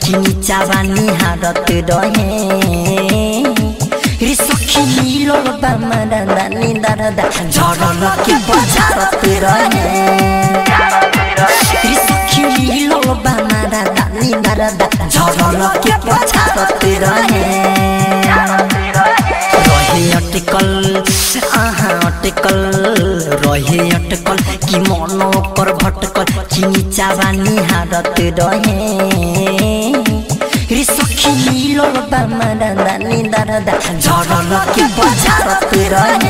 कि नीचावा निहारत रहे रे सखी मिलो बामरा दानी दरदा झरल के बजारत रहे रे सखी मिलो बामरा दानी दरदा झरल के बजारत रहे रहे अटकल आहा अटकल रहे अटकल कि मन कर भटकल कि नीचावा निहारत रहे रे सखी मिलो बामरा दानी दरदा झरल के बजारत रहे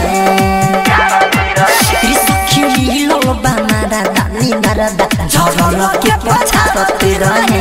रे सखी मिलो बामरा दानी दरदा झरल के बजारत रहे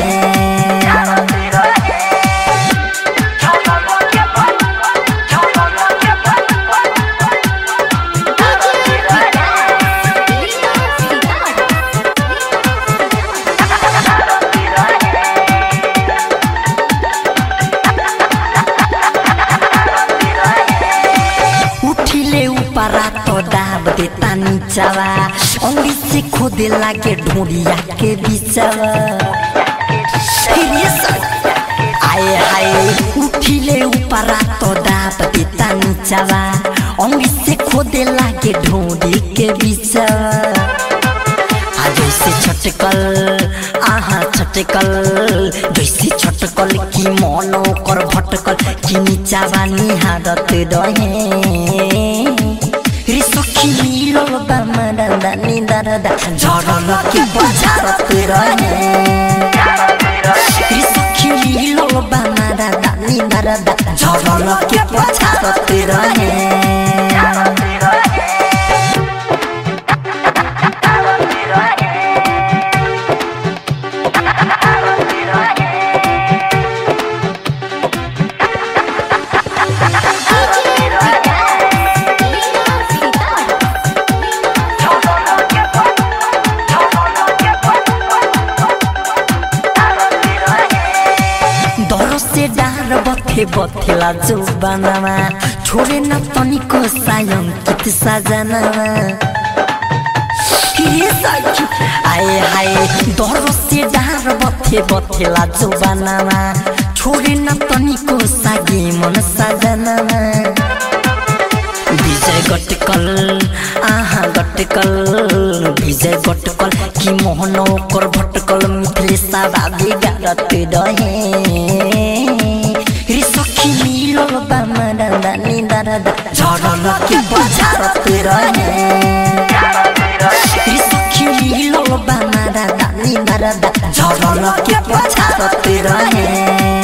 उठिले ऊपरा तो दाब देता नीचवा अंगली से खोदे लागे ढूंढिया के बीचवा फिर ये सब आए हाय उठिले ऊपरा तो दाब देता नीचवा अंगली से खोदे लागे ढूंढी के बीचवा आ जैसे छटकल आहा छटकल जैसे छटकल कि मन ओकर भटकल कि नीचावा निहारत रहे रे सखी मिलो बामरा दानी दरदा झरल के बजारत रहे रे सखी मिलो बामरा दानी दरदा झरल के बजारत रहे दरो से डार बथे बथेला जो बनावा छोरे न तनिको सायं कित सजनावा ये सखी आए हाय दरो से डार बथे बथेला जो बनावा छोरे न तनिको सागे मन सजनावा विजय गटकल आहा गटकल विजय गटकल कि मोहन ओकर भटकल मिथले साबादी गारत रहे रे सखी मिलो बामरा दानी दरदा झरल के बजारत रहे रे सखी मिलो बामरा दानी दरदा झरल के बजारत रहे